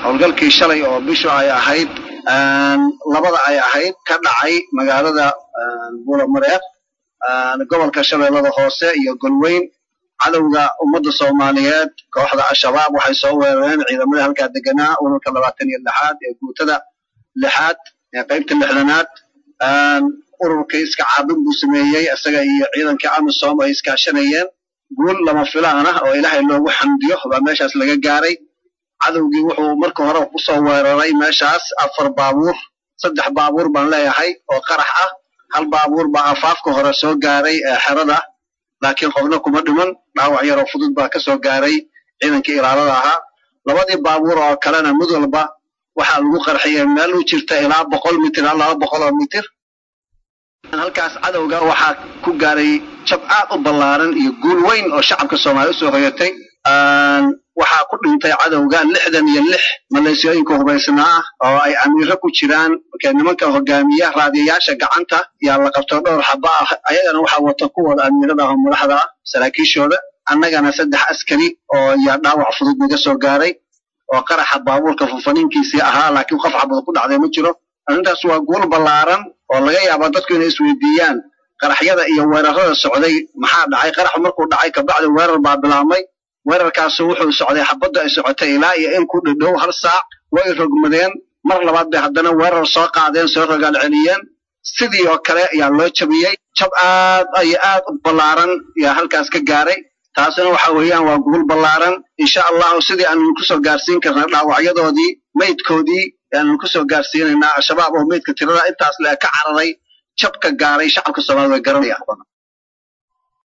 howlgalkii shalay oo bishu ay ahayd labada ay ahayd ka dhacay magaalada buulamareer gobolka shabeellada hoose iyo golweyn cadowga ummadda soomaaliyeed kooxda al-shabaab waxay soo weerareen ciidamadii halkaa deganaa ururka labaatan iyo lixaad ee guutada lixaad ee qaybta lixdanaad ururkii iska caabin buu sameeyey isaga iyo ciidankii amisom ay iskaashanayeen guul lama filaan ah oo ilaahay loogu xamdiyo baa meeshaas laga gaaray cadowgii wuxuu marka hore kusoo weeraray meeshaas afar baabuur saddex baabuur baan leeyahay oo qarax ah hal baabuur baa afaafka hore soo gaaray ee xerada laakiin qofna kuma dhiman dhaawac yaroo fudud baa ka soo gaaray ciidankii ilaalada ahaa labadii baabuur oo kalena mid walba waxaa lagu qarxiyey meel u jirta ilaa boqol mitir ilaa laba boqol oo mitir halkaas cadowga waxaa ku gaaray jab aad u ballaaran iyo guul weyn oo shacabka soomaaliya usoo hoyatay waxaa ku dhintay cadowga lixdan iyo lix maleesiyooyinka hubaysnaa ah oo ay amiiro ku jiraan marka nimanka hogaamiya raadiyayaasha gacanta yaa la qabto dhowr xaba ah ayagana waxaa wata kuwooda amiirada ah oo madaxda ah saraakiishooda annagana saddex askari oo yaa dhaawac fudud naga soo gaaray oo qaraxa baabuurka funfaniinkiisii ahaa laakiin qof xabad ku dhacday ma jiro arrintaas waa guul ballaaran oo laga yaaba dadku inay isweydiiyaan qaraxyada iyo weerarada socday maxaa dhacay qaraxu markuu dhacay kabacdi weerar baa bilaabmay weerarkaasu wuxuu socday xabadda ay socotay ilaa iyo in ku dhidhow hal saac way rogmadeen mar labaad bay haddana weerar soo qaadeen soo rogaal celiyeen sidii oo kale ayaa loo jabiyey jab aad iyo aad u ballaaran yaa halkaas ka gaaray taasina waxa weeyaan waa guul ballaaran insha allahu sidii aanu kusoo gaarsiin karna dhaawacyadoodii maydkoodii aanu kusoo gaarsiinaynaa al-shabaab oo maydka tirada intaas le ka cararay jabka gaaray shacabka soomaalida way garanayaan